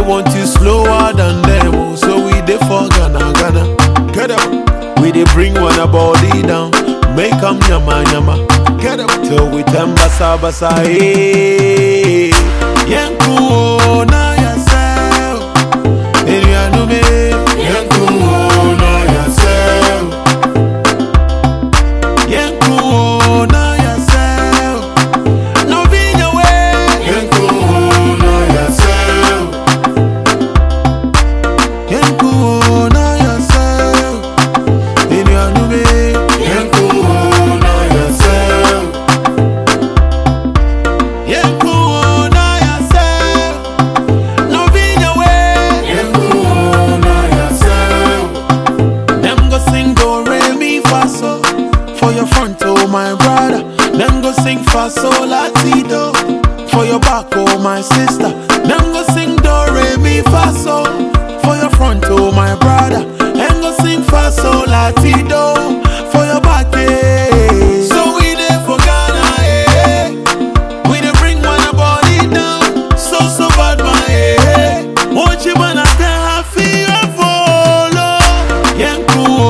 want you slower than them, oh, so we dey for Ghana, Ghana. Get up. We dey bring one a body down, make 'em yama yama. Get up till we turn basa basa. Hey, Yanku oh, na yourself. Erianu me, Yanku oh, na yourself. Yanku oh, na yourself. No be your way. Yanku oh, na yourself. Yanku oh, na yourself. Erianu me, Yanku oh, na yourself. Yanku oh, na yourself. No be your way. Yanku oh, na yourself. Them go sing do re mi fa so for your front oh my brother. Them go sing fa so la ti do for your back oh my sister. Them go sing do re mi fa so for your front oh my brother. Them go sing fa so la ti do for your back eh. So we there for Ghana eh. We dey bring one a body down, so so bad my eh. Won't you wanna tell her feel follow? Yanku